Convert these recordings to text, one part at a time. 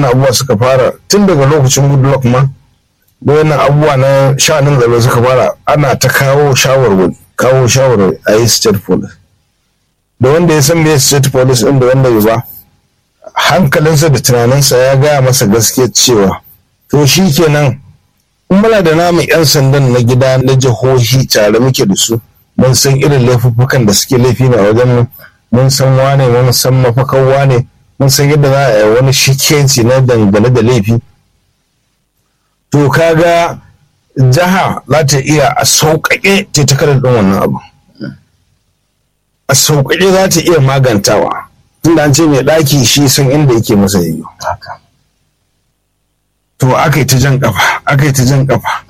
wannan abubuwa suka fara tun daga lokacin goodluck ma da wannan abubuwa na sha'anin tsaro suka fara ana ta kawo shawarwari kawo shawarwari a yi state police da wanda ya san me state police din da wanda bai ba hankalinsa da tunaninsa ya gaya masa gaskiya cewa to shi kenan in muna da namu 'yan sandan na gida na jihohi tare muke da su mun san irin laifuffukan da suke laifi na wajen mu mun san wane mun san mafakan wane mun san yadda za a yi wani shikenci na dangane da laifi to kaga jiha za ta iya a sauƙaƙe ta ta ɗin wannan abu a sauƙaƙe za ta iya magantawa tunda an ce mai ɗaki shi san inda yake masa yiwu to aka yi ta jan ƙafa aka yi ta jan ƙafa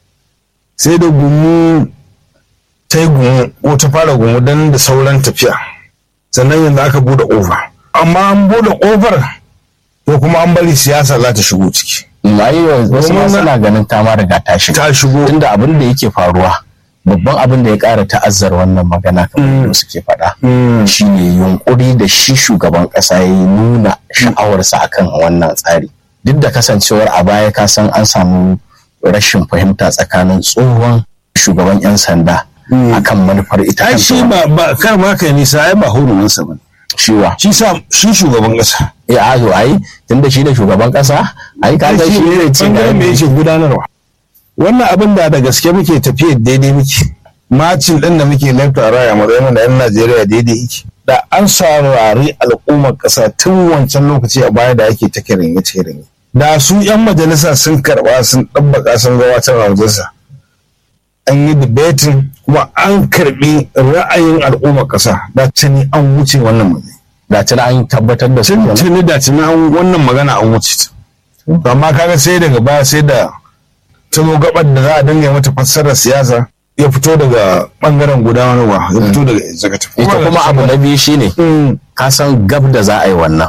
sai da gumu ta yi gumu ko ta fara gumu don da sauran tafiya sannan yanzu aka bude ƙofa amma an bude ƙofar to kuma an bari siyasa za ta shigo ciki yayi wasu ma suna ganin ta ma riga ta shiga ta shigo tunda abin da yake faruwa babban abin da ya ƙara ta'azzar wannan magana kamar da suke faɗa shine yunkuri da shi shugaban ƙasa ya nuna sha'awarsa akan wannan tsari duk da kasancewar a baya ka san an samu rashin fahimta tsakanin tsohon shugaban 'yan sanda akan manufar ita ai shi ba ba kar ma kai nisa ai ba hurumansa ba shiwa shi sa shi shugaban ƙasa ya azo ai tunda shi da shugaban ƙasa ai ka ga shi ne ce bangaren me yake gudanarwa wannan abin da da gaske muke tafiya daidai muke macin din da muke lafta raya matsayin da yan Najeriya daidai yake da an saurari al'ummar ƙasa tun wancan lokaci a baya da ake ta kirin ya kirin da su yan majalisa sun karba sun ɗabbaka sun gabatar a majalisa an yi debating kuma an karbi ra'ayin al'ummar ƙasa da tuni an wuce wannan magana da tuni an tabbatar da su kenan. tuni da tuni an wannan magana an wuce ta amma kaga sai daga baya sai da ta zo gabar da za a dinga mata fassarar siyasa ya fito daga bangaren gudanarwa ya fito daga executive ita kuma abu na biyu shine Mm, ka san gab da za a yi wannan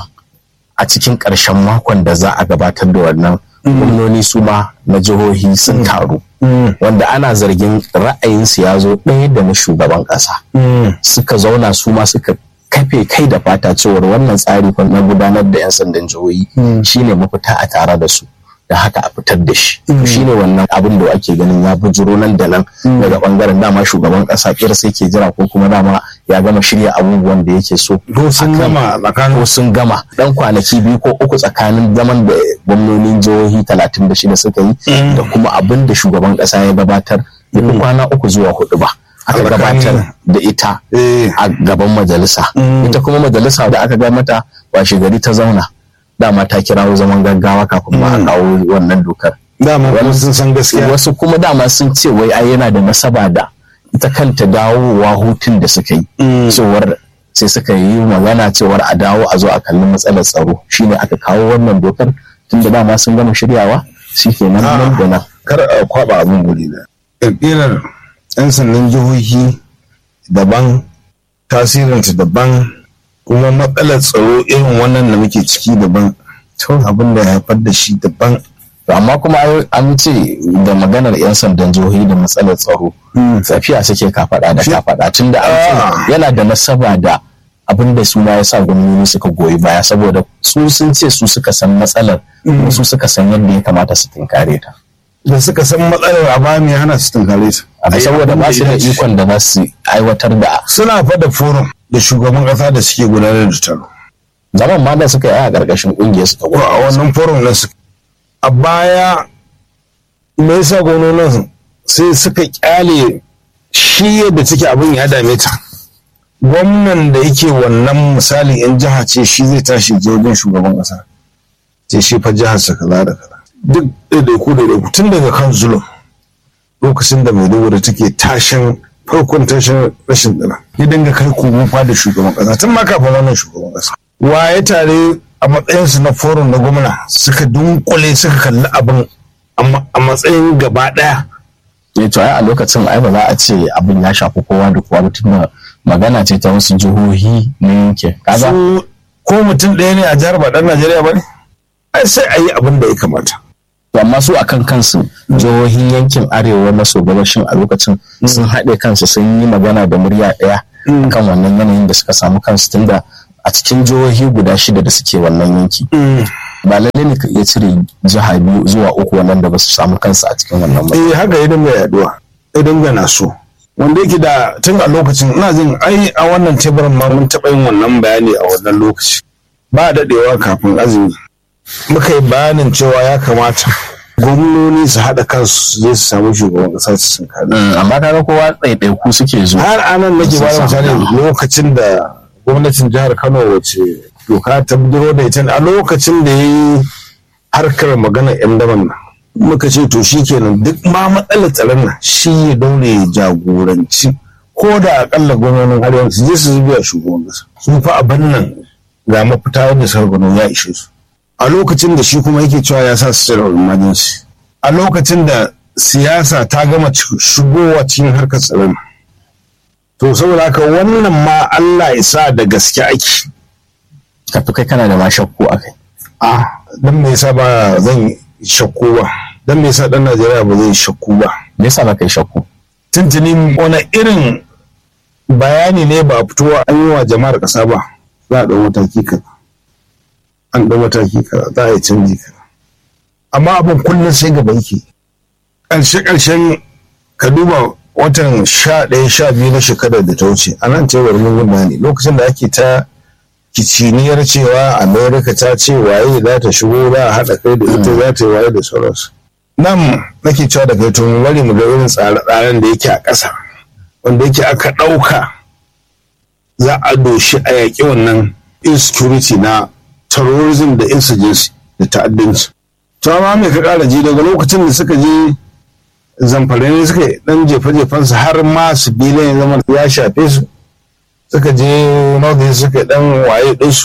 a cikin ƙarshen makon da za a gabatar da wannan gwamnoni su ma na jihohi sun taru mm, wanda ana zargin ra'ayinsu ya zo ɗaya da na shugaban ƙasa mm. suka zauna su ma suka kafe kai da fata cewar wannan tsari fa na gudanar da 'yan sandan jihohi shine mafita a tare da su da haka a fitar da shi to shine wannan abin da ake ganin ya bujuro nan da nan daga bangaren dama shugaban kasa kira sai ke jira ko kuma dama ya gama shirya abubuwan da yake so ko sun akan- gama tsakanin ko sun gama dan kwanaki biyu ko uku tsakanin zaman da gwamnonin jihohi 36 suka yi da kuma abin da shugaban kasa ya gabatar ya fi kwana uku zuwa hudu ba aka Tsakanin- gabatar da ita eh a gaban majalisa ita kuma majalisa da aka ga mata washe gari ta zauna dama ta kirawo zaman gaggawa kafin ma a kawo wannan dokar dama kuma sun san gaskiya wasu kuma dama sun ce wai ai yana da nasaba da ita kanta dawowa hutun da suka yi cewar sai suka yi magana cewar a dawo a zo a kalli matsalar tsaro shine aka kawo wannan dokar tunda dama sun gama shiryawa shi ke nan nan da nan kar a kwaba abin guri da ƙirƙirar 'yan sandan jihohi daban tasirinta daban kuma matsalar tsaro irin wannan da muke ciki daban abin da ya haifar da shi daban To amma kuma ai an ce da maganar 'yan sandan jihohi da matsalar tsaro tafiya suke kafaɗa da kafaɗa tunda an Ah. ce yana da nasaba da abin da su ma ya sa gwamnati suka goyi baya saboda su sun ce su suka san matsalar kuma su suka san yadda ya kamata su tinkare ta da suka san matsalar a baya mai hana su tunkare ta Amma saboda ba su da ikon da za su aiwatar da suna fada forum da shugaban kasa da suke gudanar da taro zaman ma da suka yi a ƙarƙashin ƙungiyar su ta ko a wannan forum na su a baya me yasa gwamnonin sai suka kyale shi yadda take abin ya dame ta gwamnan da yake wannan misali in jiha ce shi zai tashi je wajen shugaban kasa ce shi fa jihar sa kaza da kaza duk ɗaiɗaiku ɗaiɗaiku tun daga kan zulum lokacin da maiduguri take tashin farkon tashin rashin dana ya dinga kai komo da shugaban kasa tun ma kafin wannan shugaban kasa waye tare a matsayinsu na forum na gwamna suka dunkule suka kalli abin a matsayin gaba ɗaya ne to ai a lokacin ai ba za a ce abin ya shafi kowa da kowa ba tunda magana ce ta wasu jihohi na yanke kaga su ko mutum ɗaya ne a jihar ba ɗan Najeriya ba ne ai sai a yi abin da ya kamata to amma su akan kansu jihohin yankin arewa maso gabashin a lokacin sun haɗe kansu sun yi magana da murya ɗaya kan wannan yanayin da suka samu kansu tunda a cikin jihohi guda shida da suke wannan yanki ba lalle ne ka iya cire jiha biyu zuwa uku wannan da ba su samu kansu a cikin wannan ba eh haka ya dinga yaduwa ya dinga na so wanda yake da tun a lokacin ina jin ai a wannan teburin ma mun taɓa yin wannan bayani a wannan lokaci ba daɗewa kafin azumi muka yi bayanin cewa ya kamata gwamnoni su haɗa kansu zai su samu shugaban ƙasa su sun kada amma kaga kowa ɗaiɗaiku suke zuwa har anan nake ba da misali lokacin da gwamnatin jihar kano wace doka ta bidiro da ita a lokacin da ya yi harkar magana yan daban nan muka ce to shi kenan duk ma matsalar tsaron nan shi ya daure ya jagoranci ko da akalla gwamnonin arewa su je su zubiya shugaban kasa sun fa abin nan ga mafita wanda sargano ya ishe su a lokacin da shi kuma yake cewa ya sa su tsira emergency a lokacin da siyasa ta gama shigowa cikin harkar tsaron to saboda haka wannan ma Allah ya sa da gaske ake ka kai kana da ma shakku a kai a dan me yasa ba zan shakku ba dan me yasa dan Najeriya ba zai shakku ba me yasa ba kai shakku tuntuni wani irin bayani ne ba fitowa an yi wa jama'ar ƙasa ba za a ɗau mataki kaza an ɗau mataki kaza za a yi canji kaza amma abin kullum sai gaba yake ƙarshe ƙarshen ka duba watan sha ɗaya sha biyu na shekarar da ta wuce a nan cewar mun ne lokacin da ake ta kiciniyar cewa amerika ta ce waye za ta shigo za a haɗa kai da ita za ta yi waye da sauransu nan nake cewa da kai to mu bari mu ga irin tsare-tsaren da yake a ƙasa wanda yake aka ɗauka za a doshi a yaƙi wannan insecurity na terrorism da insurgency da ta'addanci to amma me ka ƙara ji daga lokacin da suka je zamfara ne suka dan jefe-jefen su har ma su bilan ya zama ya shafe su suka je north suka dan waye ɗinsu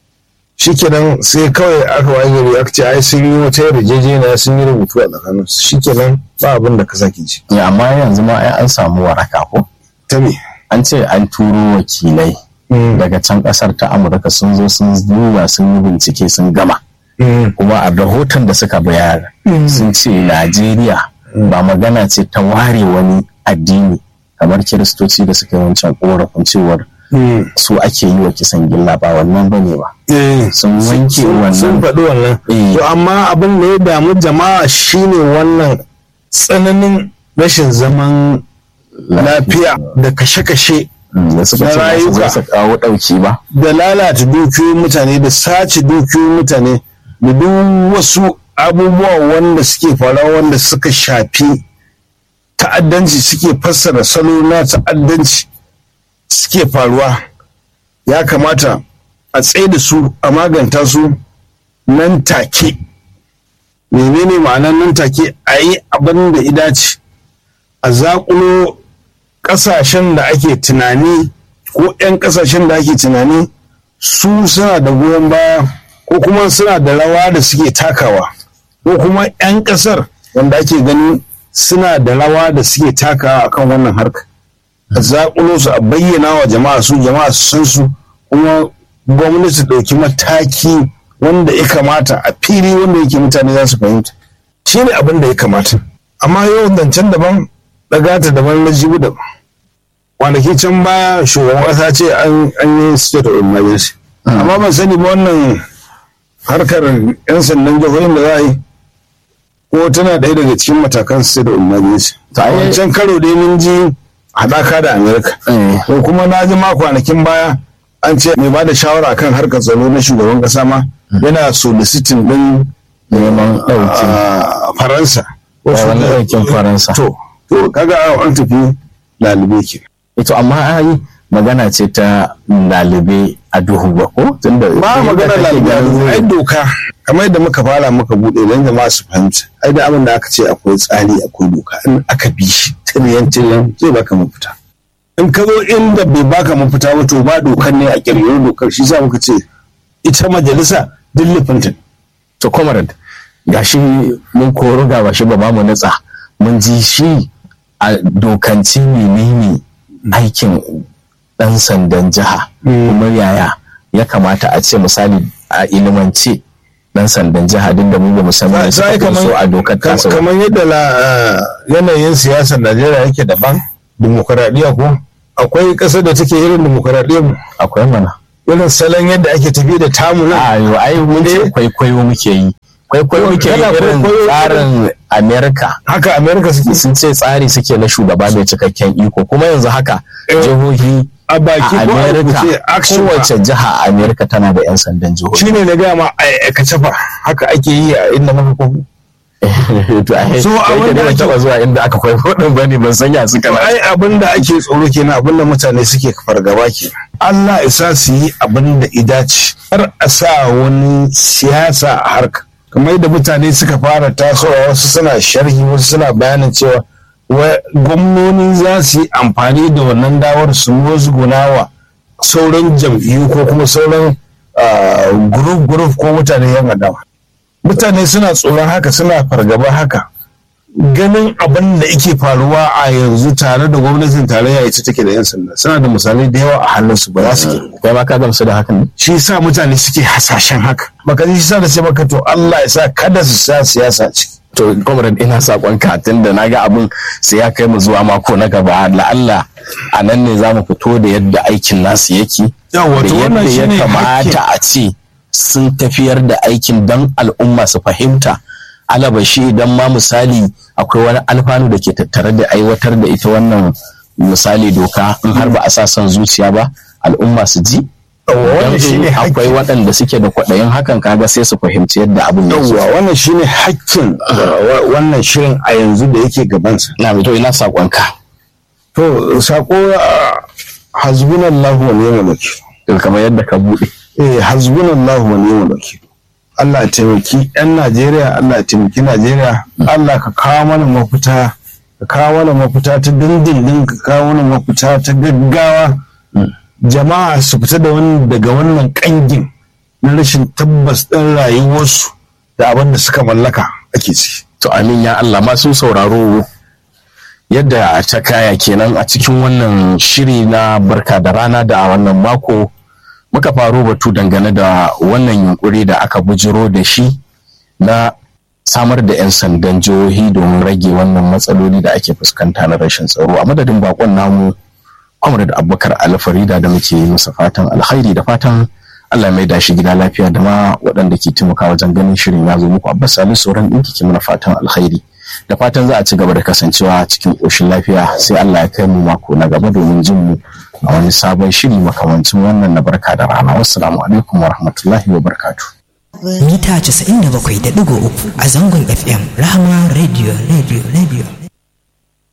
shikenan sai kawai aka waye gari aka ce ai sun yi wata yarjejeniya sun yi rubutu a tsakanin su shikenan ba abin da ka sake ji amma yanzu ma ai an samu waraka ko ta me an ce an turo wakilai daga can kasar ta amurka sun zo sun duba sun yi bincike sun gama kuma a rahoton da suka bayar sun ce najeriya ba magana ce ta ware wani addini kamar kiristoci da suka yi wancan korafin cewar su ake yi wa kisan gilla ba wannan ba ne ba sun wanke wannan sun faɗi wannan to amma abin da ya damu jama'a shine wannan tsananin rashin zaman lafiya da kashe-kashe da suka ce za su kawo ɗauki ba da lalata dukiyoyin mutane da sace dukiyoyin mutane da duk wasu abubuwa wanda suke faruwa wanda suka shafi ta'addanci suke fassara salo na ta'addanci suke faruwa ya kamata a tsaye da su a maganta su nan take menene ma'anar nan take a yi abin da idace a zaƙulo ƙasashen da ake tunani ko 'yan ƙasashen da ake tunani su suna da goyon baya ko kuma suna da rawa da suke takawa ko kuma 'yan ƙasar wanda ake gani suna da rawa da suke takawa akan wannan harka a zaƙulo su a bayyana wa jama'a su jama'a su san su kuma gwamnati ɗauki mataki wanda ya kamata a fili wanda yake mutane za su fahimta shi ne abin da ya kamata amma yau zancen daban ɗagata daban na jibi daban kwanaki can baya shugaban ƙasa ce an yi state of emergency amma ban sani ba wannan harkar 'yan sandan jihohin da za a yi ko tana ɗaya daga cikin matakan state of emergency a wancan karo dai mun ji haɗaka da amerika ko kuma na ji ma kwanakin baya an ce mai ba da shawara kan harkar tsaro na shugaban ƙasa ma yana soliciting ɗin neman ɗauki faransa wani ɗaukin faransa to to kaga an tafi lalube ke ito amma ai magana ce ta lalube a duhu ba ko tunda ba magana lalube a duhu ai doka kamar yadda muka fara muka bude don jama'a su fahimta ai da abin da aka ce akwai tsari akwai doka in aka bi shi tiriyan tiriyan zai baka mafita in ka zo inda bai baka mafita ba to ba dokar ne a kirkiro dokar shi sa muka ce ita majalisa dillifinta to comrade gashi mun koro ga bashi ba mu natsa mun ji shi a dokanci menene aikin dan sandan jiha kuma yaya ya kamata a ce misali a ilimance dan sandan jiha din da mu ba mu san me suka so a dokar tasa kamar yadda yanayin siyasar Najeriya yake daban dimokuraɗiyya ko akwai ƙasar da take irin dimokuraɗiyyar mu akwai mana irin salon yadda ake tafi da tamu nan a yau ai mun ce kwaikwayo muke yi kwaikwayo muke yi Kana irin kwaikwayo tsarin america haka america suke sun ce tsari suke na shugaba mai cikakken iko kuma yanzu haka Eh, jihohi a baki a ko a america rubuce action ba. kowace jiha a america tana da 'yan sandan jihohi shine na gaya ma a aikace fa haka ake yi a inda muka kofi to ai So, a kai wanda da ban ake- taba zuwa inda aka kwaikwayo din bane ban san ya suka ba ai abin da ake tsoro kenan abin da mutane suke fargaba ke Allah isa su yi abin da idace har a sa wani siyasa a harka kamar yadda mutane suka fara tasowa wasu suna sharhi wasu suna bayanin cewa wa- gwamnoni za su yi amfani da wannan dawar su musgunawa sauran jam'iyyu ko kuma sauran group group ko mutane yan adawa mutane suna tsoron haka suna fargaba haka ganin abin da yake faruwa a yanzu tare da gwamnatin tarayya ita take da 'yan sanda suna da misalai da yawa a hannunsu ba za su ke kai ma ka gamsu da hakan ne shi yasa mutane suke hasashen haka baka ji shi sa da ce maka to Allah ya sa kada su sa siyasa ce to comrade ina sakon ka tunda na ga abin sai ya kai mu zuwa mako na gaba la'alla a nan ne za mu fito da yadda aikin nasu yake Yawwa, da to wannan yadda ya shine kamata a ce sun tafiyar da aikin don al'umma su fahimta alabashi idan ma misali akwai wani alfanu da ke tattare da aiwatar da ita wannan misali doka in har ba a sa son zuciya ba al'umma su ji Yawwa, wannan Don shine akwai hakkin waɗanda suke da kwaɗayin hakan kaga sai su fahimci yadda abin ya yawwa wannan shine hakkin uh, wa- wannan shirin a yanzu da yake gabansa na to ina saƙonka to sako uh, hasbunallahu wa ni'mal wakil kamar yadda ka buɗe eh hasbunallahu wa ni'mal wakil Allah ya taimaki 'yan Najeriya Allah ya taimaki Najeriya Allah ka kawo mana mafita ka kawo mana mafita ta dindindin ka kawo mana mafita ta gaggawa jama'a su fita da wani daga wannan kangin na rashin tabbas ɗin rayuwarsu da abin da suka mallaka ake ci. To amin ya Allah masu sauraro yadda ta kaya kenan a cikin wannan shiri na barka da rana da wannan mako muka faro batu dangane da wannan yunkuri da aka bujiro da shi na samar da 'yan sandan jihohi domin rage wannan matsaloli da ake fuskanta na rashin tsaro a madadin bakon namu Comrade Abubakar Alfarida da muke yi masa fatan alkhairi da fatan Allah mai dashi gida lafiya da ma waɗanda ke taimaka wajen ganin shirin ya zo muku Abbas Salisu sauran ɗinki ke mana fatan alkhairi da fatan za a ci gaba da kasancewa cikin ƙoshin lafiya sai Allah ya kai mu mako na gaba domin jin mu a wani sabon shiri makamancin wannan na barka da rana wassalamu alaikum wa rahmatullahi wa barakatuh mita 97.3 a zangon FM Rahama Radio Radio Radio